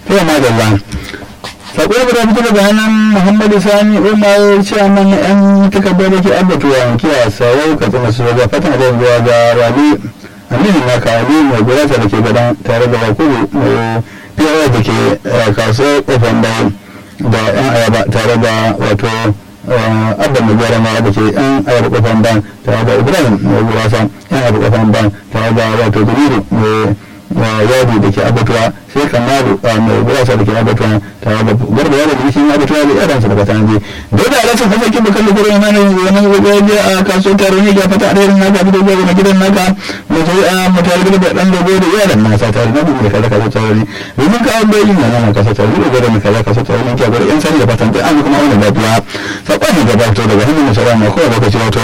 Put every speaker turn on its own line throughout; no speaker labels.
kai madalla sako da fito daga hannun muhammadu sani umar ciyaman na yan takardar da ke abatuwa kiya sarau ka tsina su ga fatan da zuwa ga rabi aminu na kawali mai gurasa da ke gadan tare da wakuru mai fiyawa da ke kasuwar kofan bayan da yan ayaba tare da wato abba mai gyara ma da ke yan ayaba kofan bayan tare da ibrahim mai gurasa yan ayaba kofan bayan tare da wato dalilu mai yadi da ke abatuwa sai kamaru mai gurasa da ke abatuwa tare da garba yaro da shi abatuwa da yaransa daga tanji da da alasan hasakin bakan da gurin mana wani gobe a kasuwar taro ne ga fata alherin naka fito zuwa ga gidan naka mai sai a mutane da dan gobe da yaran nasa tare da mai kaza kaza tare ne domin ka an bayin nan nan kasa tare da mai kaza kaza tare ne ke gurin yan sani da fatan an kuma wannan lafiya sakon da gabato daga hannun masara ma kowa lokaci wato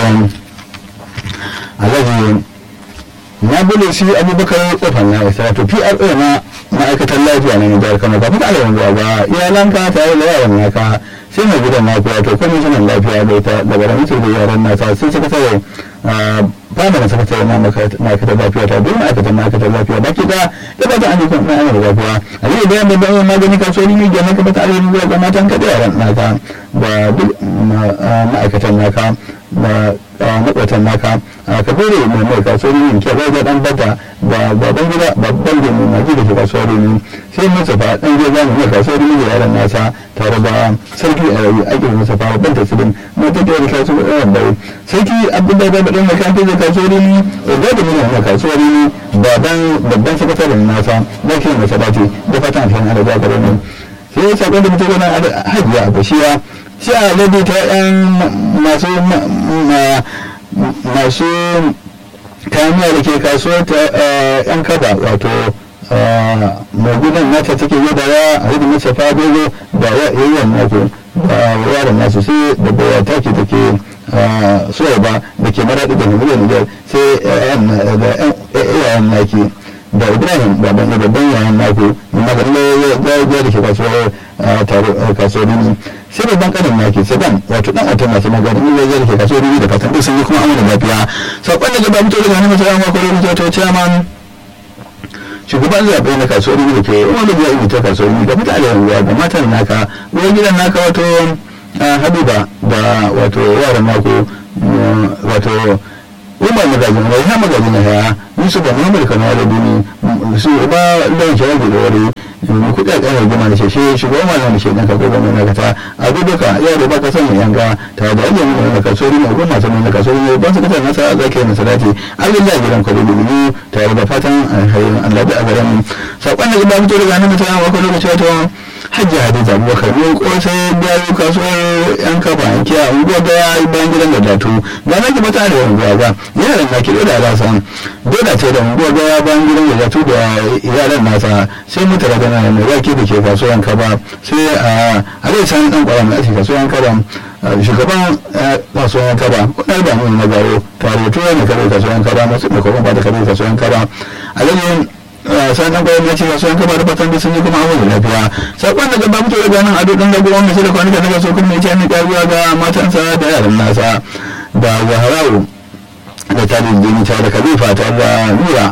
alhaji na bude shi abubakar kofar na isa to pra na ma'aikatan lafiya na jihar kano ba fita alamun zuwa ba iyalanka tare da yaran naka sai mai gidan naku wato kwamishinan lafiya da ita da bara mutu da yaran nasa sai suka tare fada na sakatare na ma'aikatan lafiya ta duk ma'aikatan ma'aikatan lafiya baki da da ba ta an jikin na da lafiya a yi da yamma da magani kasuwanni ne gina ka bata alamun zuwa ga matan ka da yaran naka da duk ma'aikatan naka da makwatan naka ka dole mai mai kasuwar yin ke bai dan bata da baban gida babban da mai maji da ke kasuwar yin sai mustapha dan gida zamu mai kasuwar yin da yaran nasa tare da sarki a rayu ake mustapha babban tasirin mata da yake kasuwar yin bai sarki abdullahi da dan mai kanta da kasuwar yin da da mai mai kasuwar yin baban babban sakataren nasa da ke mai sabati da fatan alheri da jagoro ne sai sakon da mutum yana hajiya a bashiya sai a labi ta yan masu masu kayan da ke kasuwar ta yan kaba wato mai gudan nata take yi da ya a hidu masa fadogo da yayin naku da yaran nasu sai da bawa take da ke soya ba da ke maraɗi da miliyan nijar sai yayan naki da ibrahim baban da babban yayan naku maganin ya da ke kasuwar kasuwanni sai babban kanin naki sadan wato dan wata masu maganin ya zai ke kasuwanni da fatan duk sun yi kuma amana lafiya sakon da gaba mutu daga hannun masarar mako da ta chairman shugaban zaɓe na kasuwanni da ke wani ya yi ta kasuwanni da mutane ruwa da matan naka ruwan gidan naka wato habiba da wato yaran nako wato umar magajin wai ha magajin na ya yusuf da muhammad kano da duni su ba da yake rage da wani kuɗi a ƙanar goma da sheshe shugaban malam da shaidan ka gobe na kata a duka yaro ba ka san mai yanga ta da ajiyar mai na kasori mai goma sanin na kasori mai ban su kasar nasa a zaki na salati allah ya gidan kwado dubu tare da fatan alhayin allah da a garin saƙon da ba fito daga nan mutane a kwado lokaci wata hajji hadiza abubakar ne kosai biyayu kasuwar yan kafa yanki a unguwar da ya yi bayan gidan da datu ba na ki mata da unguwa ba yaran na kiɗo da alasa dole ce da unguwar da ya bayan gidan da datu da yaran nasa sai mutu da gana mai wake da ke kasuwar yan kaba sai a alai sani dan kwara mai ake kasuwar yan kaba shugaban kasuwar yan kaba kudin da mun na garo tare tuwa ne kare kasuwar yan kaba masu da kuma ba da kare kasuwar yan kaba alayin sanan gwamnati ya ce wasu yanka ba da fatan da sun yi kuma awon lafiya sakon daga ba fito daga nan ado dan da gwamnati sai da kwanuka daga so kuma yace ni karuwa ga matansa da yaran nasa da zaharau da tarin jini ta da kalifa ta da nura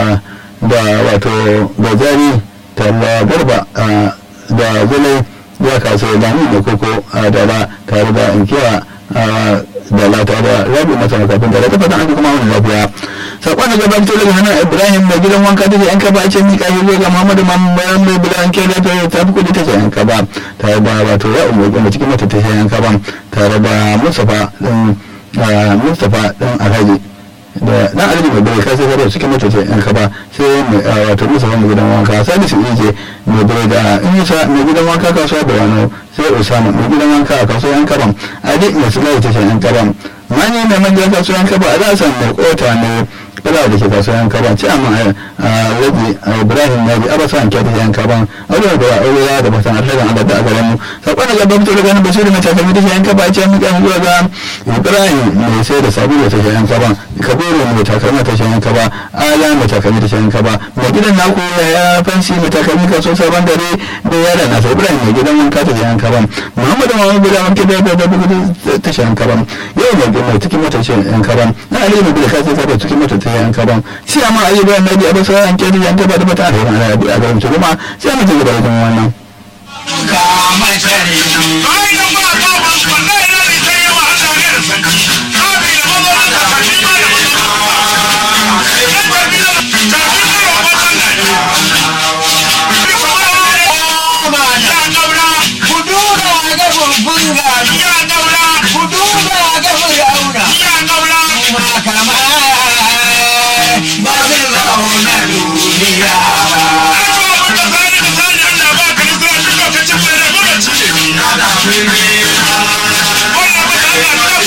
da wato gajari ta da garba da zulai ya kaso da ni da koko da da tare da inkiya da lata da rabi mata makafin da ta fatan an kuma wani lafiya sakon da gabatar daga hannun ibrahim da gidan wanka da yanka ba a ce mika shi ga muhammadu mamman mai bilan ke da ta fi kudi ta ce yanka ba tare da wato ya umar gama cikin mata ta ce yanka ba tare da mustapha din mustapha din alhaji da dan alhaji mai bai kai sai cikin mata ce yanka ba sai mai wato mustapha mai gidan wanka salisu ije mai bai da in mai gidan wanka kasuwa da wani sai usama mai gidan wanka a kasuwa yanka ba adi mai sulai ta ce yanka ba mani mai manjan kasuwa yanka ba a za a san mai kota ne kala da ke kasuwan kaban ci amma rabi ibrahim ya bi abasa an kyata yan kaban aure da aure ya da batan alheri Allah da garin mu sakon da gaba mutu daga nan basiru mai takalmi da yan kaba ce mun kan zuwa ga ibrahim mai sai da sabulu ta yan kaban kabiru mai takalmi ta yan kaba ala mai takalmi ta yan kaba mai gidan naku ya fansi mai takalmi kaso sabon dare da yaran nasa ibrahim mai gidan wanka ta yan kaban muhammadu mamu guda wanke da da da ta yan kaban yau mai cikin mota ce yan kaban na aliyu mai guda kasi ta cikin mota ta yan kaban sai amma ayyukan na da abin sauran kiri yan taba da mata da yana da a garin kuma sai mu ci gaba da wannan
Kama ba zai zauna duniya